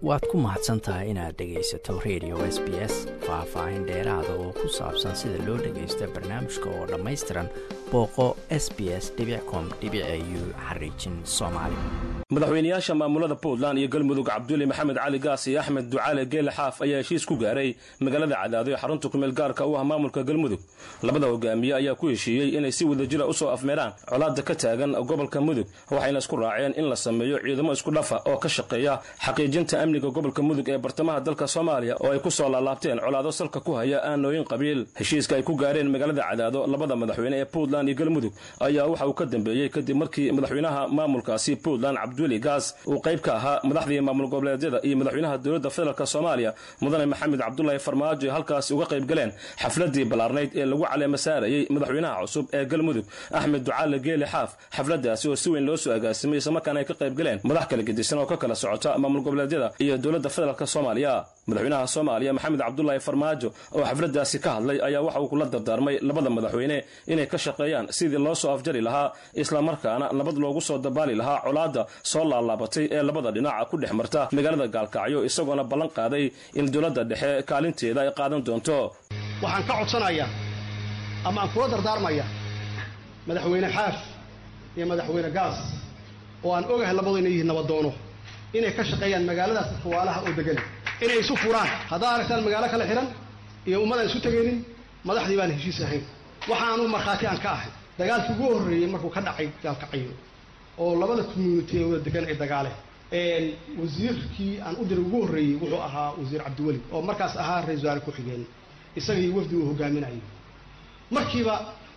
waad ku mahadsan tahay inaad dhegaysato radio s b s faah-faahin dheeraada oo ku saabsan sida loo dhagaysto barnaamijka oo dhammaystiran booqo s b s com u xariijin soomaali madaxweynayaasha maamulada puntland iyo galmudug cabduli maxamed cali gaas iyo axmed ducaale geele xaaf ayaa heshiis ku gaaray magaalada cadaado ee xarunta kumeel gaarka u ah maamulka galmudug labada hogaamiye ayaa ku heshiiyey inay si wadajira usoo afmeeraan colaada ka taagan gobolka mudug waxayna isku raaceen in la sameeyo ciidamo isku dhafa oo ka shaqeeya xaqiijinta amniga gobolka mudug ee bartamaha dalka soomaaliya oo ay ku soo laalaabteen colaado salka ku haya aanooyin qabiil heshiiska ay ku gaareen magaalada cadaado labada madaxweyne ee puntland iyo galmudug ayaa waxa uu ka dambeeyey kadib markii madaxweynaha maamulkaasi puntland cabduli gaas uu qayb ka ahaa madaxdii maamul goboleedyada iyo madaxweynaha dowladda federaalk soomaaliya mudane maxamed cabdulaahi farmaajo ay halkaasi uga qayb galeen xafladii ballaarnayd ee lagu caleema saarayey madaxweynaha cusub ee galmudug axmed ducaale geele xaaf xafladaasi oo si weyn loo soo agaasimay islamarkaana ay ka qayb galeen madax kala gedisan oo ka kala socota maamul goboleedyada iyo dowladda federaalk soomaaliya madaxweynaha soomaaliya maxamed cabdulaahi farmaajo oo xafladaasi ka hadlay ayaa waxa uu kula dardaarmay labada madaxweyne inay ka shaqeeyaan sidii loo soo afjari lahaa islamarkaana nabad loogu soo dabaali lahaa colaadda soo laalaabatay ee labada dhinac ku dhex marta magaalada gaalkacyo isagoona ballan qaaday in dowladda dhexe kaalinteeda ay qaadan doonto waxaan ka codsanayaa ama aan kula dardaarmaya madaxweyne xaaf iyo madaxweyne gaas oo aan ogahay labadu inay yihiin nabadoono inay ka shaqeeyaan magaaladaas xawaalaha oo degan inay isu furaan haddaa aragtaan magaalo kala xihan iyo ummadaan isu tegaynin madaxdii baan heshiis ahayn waxaanu markhaati aan ka ahay dagaalkii ugu horreeyey markuu ka dhacay gaalkacyo oo labada community ee wada degan ay dagaaleen wasiirkii aan u diray ugu horreeyey wuxuu ahaa wasiir cabdiweli oo markaas ahaa ra-isul wasaare ku-xigeen isagii wafdi uu hogaaminayay markiiba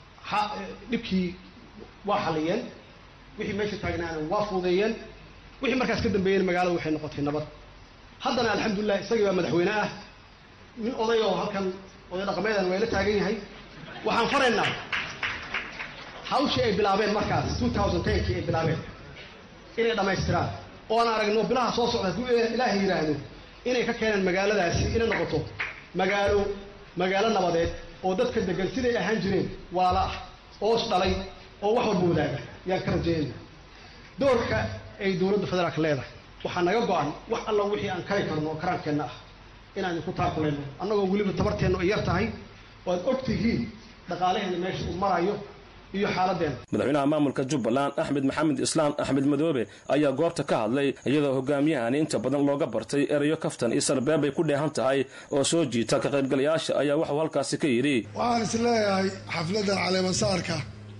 dhibkii waa xaliyeen wixii meesha taagnaana waa fuudeeyeen wixii markaas ka dambeeyeen magaalada waxay noqotay nabad haddana alxamdulilah isagii baa madaxweyne ah nin oday oo halkan oday dhaqameedan wayla taagan yahay waxaan faraynaa hawshii ay bilaabeen markaas two thousand tenkii ay bilaabeen inay dhammaystiraan oo aan aragno bilaha soo socda hadduu ilaahay yidhaahdo inay ka keeneen magaaladaasi inay noqoto magaalo magaalo nabadeed oo dadka degan siday ahaan jireen waala ah oos dhalay oo wax walba wadaaga yaan ka rajeynayna doorka ay dowladda federaalka leedahay waxaa naga go-an wax alla wixii aan kari karno oo karaankeenna ah inaan idinku taakulayno annagoo weliba tabarteennu ay yar tahay oo aad og tihiin dhaqaalaheena meesha uu marayo iyo xaaladdeena madaxweynaha maamulka jubbaland axmed maxamed islaam axmed madoobe ayaa goobta ka hadlay iyadoo hogaamiyahani inta badan looga bartay erayo kaftan iyo sarbeeb ay ku dheehan tahay oo soo jiita ka qaybgalayaasha ayaa waxuu halkaasi ka yidhi waxaan is leeyahay xafladdan caleemasaarka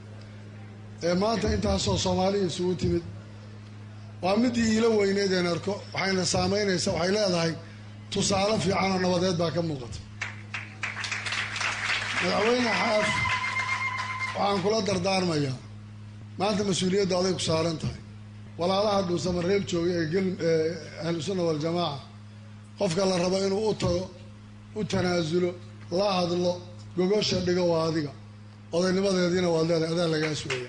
ee maanta intaasoo soomaaliya isugu timid waa midii iila weyneed een arko waxayna saamaynaysaa waxay leedahay tusaale fiican oo nabadeed baa ka muuqata madaxweyne xaaf waxaan kula dardaarmayaa maanta mas-uuliyadda aday ku saaran tahay walaalaha dhuusama reeb jooga ee ahlusunna waljamaaca qofka la rabo inuu u tago u tanaasulo la hadlo gogosha dhigo waa adiga odaynimadeediina waad leedahay adaa lagaa sugaya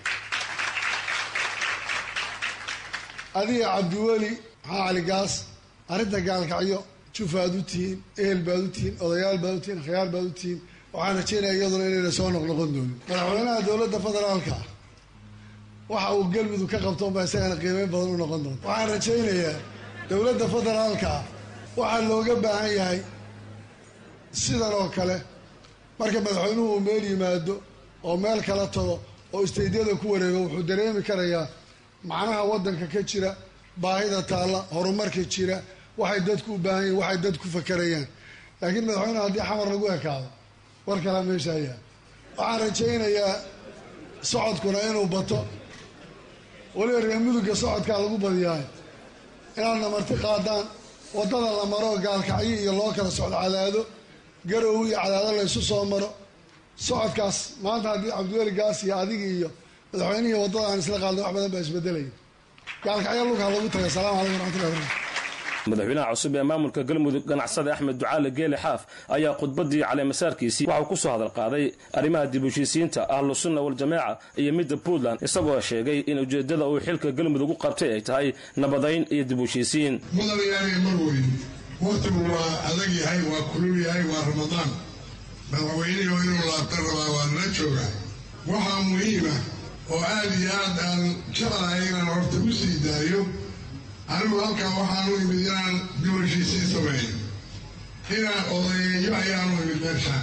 adiga cabdiweli maxaa cali gaas arrinta gaalkacyo jufaad u tihiin ehel baad u tihiin odayaal baad u tihiin khiyaar baad u tihiin waxaan rajeynaya iyaduna inayna soo noqnoqon doonin madaxweynaha dowladda federaalka ah waxa uu galmudug ka qabto unbaa isagana qiimeyn badan u noqon doonta waxaan rajaynayaa dowladda federaalka ah waxaa looga baahan yahay sidan oo kale marka madaxweynuhu uu meel yimaado oo meel kala tago oo istaydyada ku wareego wuxuu dareemi karayaa macnaha waddanka ka jira baahida taalla horumarka jira waxay dadku u baahan yihin waxay dad ku fakarayaan laakiin madaxweyneha haddii xamar lagu ekaado war kalaa meesha ayaa waxaan rajaynayaa socodkuna inuu bato weliba reer mudugga socodkaa lagu badiyaay inaadna marti qaadaan waddada la maro gaalkacyo iyo loo kala socdo cadaado garow iyo cadaado laysu soo maro socodkaas maanta haddii cabdiweli gaas iyo adigi iyo madaxweynihii waddada aan isla qaadna wax badan baa isbedelaya gaalkacyo lugha lagu taga asalamu calaykum raxmatullahi barakatu madaxweynaha cusub ee maamulka galmudug ganacsada axmed ducaale geele xaaf ayaa khudbadii caleemasaarkiisii waxau ku soo hadal qaaday arrimaha dib heshiisiinta ahlu sunna waljamaaca iyo midda puntland isagoo sheegay in ujeeddada uu xilka galmudug u qabtay ay tahay nabadayn iyo dib heshiisiin mudanayaanay mar weyn wakhtigu waa adag yahay waa kulul yahay waa ramadaan madaxweynihii oo inuu laabta rabaa waa nala joogaa waxaa muhiima oo aad iyo aad aan jeclahay inaan horta u sii daayo anigu halkan waxaan u imid inaan dib heshiisiin sameeyo inaan odayeeyo ayaan u imid meeshaan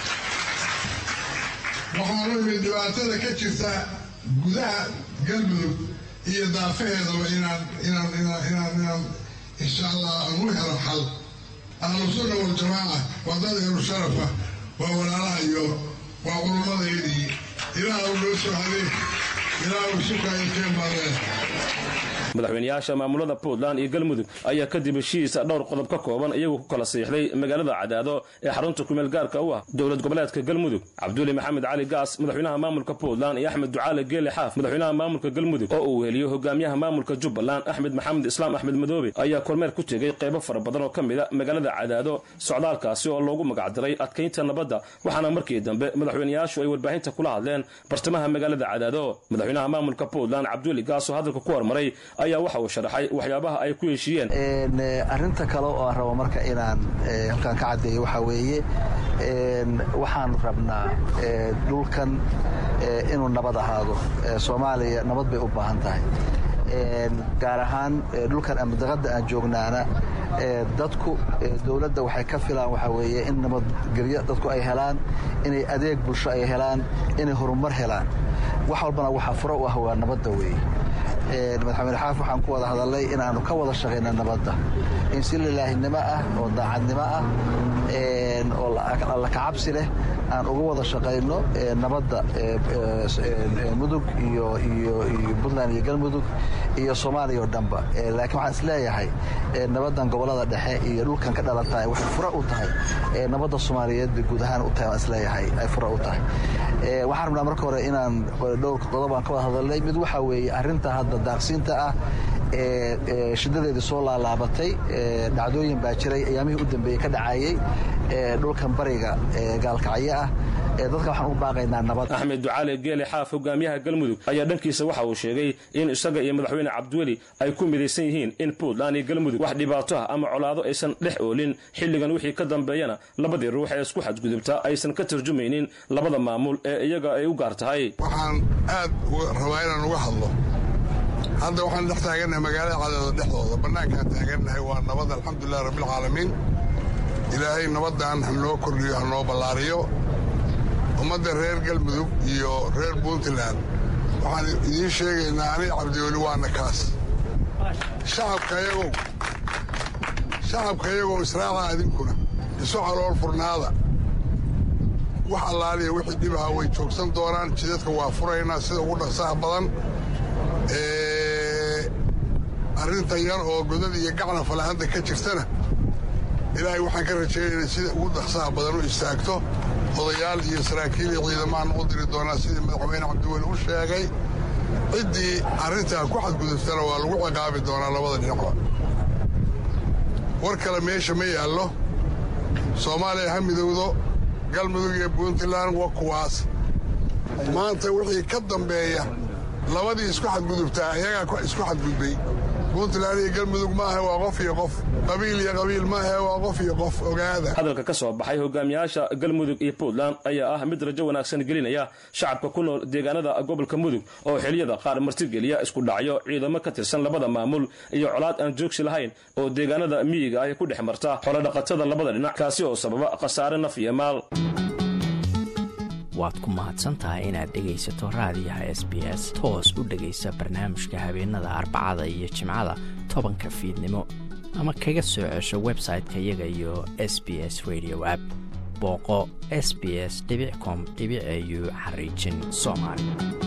waxaan u imid dhibaatada ka jirta gudaha galmudug iyo daafaheedaba inaan inaan inaan inaan inaan insha allah aan u helo xal ahlu sunna waljamaaca waa dad ehlu sharafa waa walaalaha iyo waa culummadeydii ilaah u noo soo hadee ilaah u sukaayo keen baadeen madaxweynayaasha maamulada puntland iyo galmudug ayaa kadib heshiis dhowr qodob ka kooban iyagu ku kala siixday magaalada cadaado ee xarunta kumeel gaarka u ah dowlad goboleedka galmudug cabduuli maxamed cali gaas madaxweynaha maamulka puntland iyo axmed ducaale geele xaaf madaxweynaha maamulka galmudug oo uu heliyo hogaamiyaha maamulka jubbaland axmed maxamed islaam axmed madoobe ayaa kormeer ku tegey qaybo fara badan oo ka mida magaalada cadaado socdaalkaasi oo loogu magacdiray adkaynta nabadda waxaana markii dambe madaxweynayaashu ay warbaahinta kula hadleen bartamaha magaalada cadaado madaxweynaha maamulka puntland cabduuli gaas oo hadalka ku hormaray ayaa waxa uu sharaxay waxyaabaha ay ku heshiiyeen arrinta kale oo aan rabo marka inaan halkaan ka caddeeyo waxaa weeye waxaan rabnaa dhulkan inuu nabad ahaado soomaaliya nabad bay u baahan tahay gaar ahaan dhulkan amdaqadda aan joognaana dadku dowladda waxay ka filaan waxaa weeye in nabadgelyo dadku ay helaan inay adeeg bulsho ay helaan inay horumar helaan wax walbana waxaa furo u ah waa nabadda weeye madaxweyne xaaf waxaan ku wada hadalnay inaannu ka wada shaqayna nabadda in si lilaahinimo ah oo daacadnimo ah oo alla kacabsi leh aan uga wada shaqayno nabadda mudug iyo puntland iyo galmudug iyo soomaaliya oo dhanba laakiin waxaan isleeyahay nabaddan gobollada dhexe iyo dhulkan ka dhalatahay waxay fura u tahay nabadda soomaaliyeed bay guud ahaan u tahay waan isleeyahay ay fura u tahay waxaan rabnaa marka hore inaan dhowr qodobaan ka wada hadalnay mid waxaa weeye arrinta hadda daaqsiinta ah ee shidadeedii soo laalaabatay dhacdooyin baa jiray ayaamihii u dambeeyey ka dhacayey dhulkan bariga gaalkacyo ah dadka waxaan u baaqaynaa nabad axmed ducaale geele xaaf hogaamiyaha galmudug ayaa dhankiisa waxa uu sheegay in isaga iyo madaxweyne cabdiweli ay ku midaysan yihiin in puntland iyo galmudug wax dhibaato ah ama colaado aysan dhex oolin xilligan wixii ka dambeeyana labadii ruux ee isku xadgudubta aysan ka tarjumaynin labada maamul ee iyaga ay u gaar tahay waxaan aad rabaa inaan uga hadlo hadda waxaan dhex taagannahay magaalada cadaado dhexdooda bannaankaan taagannahay waa nabad alxamdulilah rabbilcaalamiin ilaahay nabaddan hanoo kordhiyo hanoo ballaariyo ummadda reer galmudug iyo reer puntland waxaan idiin sheegaynaa ani cabdiweli waana kaas shacabkayagow shacabkayagow israaca idinkuna isu calool furnaada wax allaaliya wixii dhibaha way joogsan doonaan jidadka waa furaynaa sida ugu dhaqsaha badan arrintan yar oo godad iyo gacna falahadda ka jirtana ilaahay waxaan ka rajaynaynaa sida ugu dhaqsaha badan u istaagto odayaal iyo saraakiil iyo ciidamaan u diri doonaa sidii madaxweyne cabdiweli u sheegay ciddii arrintaa ku xadgudubtana waa lagu ciqaabi doonaa labada dhinacba war kale meesha ma yaallo soomaaliya ha midowdo galmudug iyo puntland waa kuwaas maanta wixii ka dambeeya labadii isku xadgudubtaa ayagaa isku xadgudbay puntland iyo galmudug maaha waa qof iyo qof qabiil iyo qabiil maaha waa qof iyo qof ogaada hadalka ka soo baxay hogaamiyaasha galmudug iyo puntland ayaa ah mid rajo wanaagsan gelinaya shacabka ku nool deegaanada gobolka mudug oo xiliyada qaar martigeliya isku dhacyo ciidamo ka tirsan labada maamul iyo colaad aan joogsi lahayn oo deegaanada miyiga ay ku dhex marta xoolodhaqatada labada dhinac kaasi oo sababa khasaare naf iyo maal waad ku mahadsantahay inaad dhegaysato raadiyaha s b s toos u dhegaysa barnaamijka habeenada arbacada iyo jimcada tobanka fiidnimo ama kaga soo cesho website-ka iyaga iyo s b s radio app booqo s b s com au xariijin soomaali